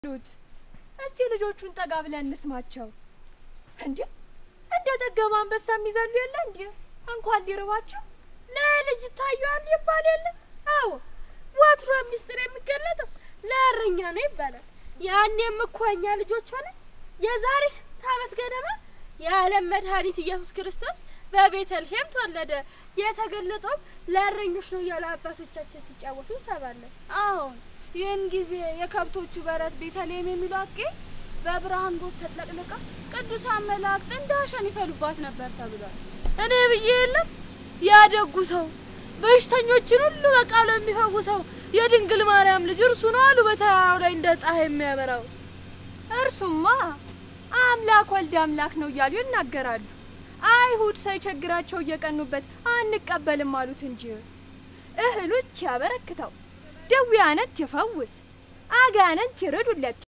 ሉት እስቲ ልጆቹን ጠጋ ብለን እንስማቸው። እንዴ እንደ ጠገባ አንበሳ የሚዘሉ የለ እንዴ እንኳን ሊርባቸው ለልጅ ታየዋል ይባል የለ? አዎ ወትሮ ሚስጥር የሚገለጠው ለእረኛ ነው ይባላል። ያኔም እኮ እኛ ልጆች ሆነ የዛሬ ስንት ዓመት ገደማ የዓለም መድኃኒት ኢየሱስ ክርስቶስ በቤተልሔም ተወለደ። የተገለጠውም ለእረኞች ነው እያሉ አባቶቻችን ሲጫወቱ እንሰማለን። አዎን ይህን ጊዜ የከብቶቹ በረት ቤተልሔም የሚሉ አቄ በብርሃን ጎፍ ተጥለቅልቃ ቅዱሳን መላእክት እንደ አሸን ይፈሉባት ነበር ተብሏል። እኔ ብዬ የለም ያደጉ ሰው በሽተኞችን ሁሉ በቃሉ የሚፈውሰው የድንግል ማርያም ልጅ እርሱ ነው አሉ በተራራው ላይ እንደ ፀሐይ የሚያበራው። እርሱማ አምላክ ወልድ አምላክ ነው እያሉ ይናገራሉ። አይሁድ ሳይቸግራቸው እየቀኑበት አንቀበልም አሉት እንጂ እህሉት ያበረክተው፣ ደዌያነት ይፈውስ፣ አጋንንት ይርዱለት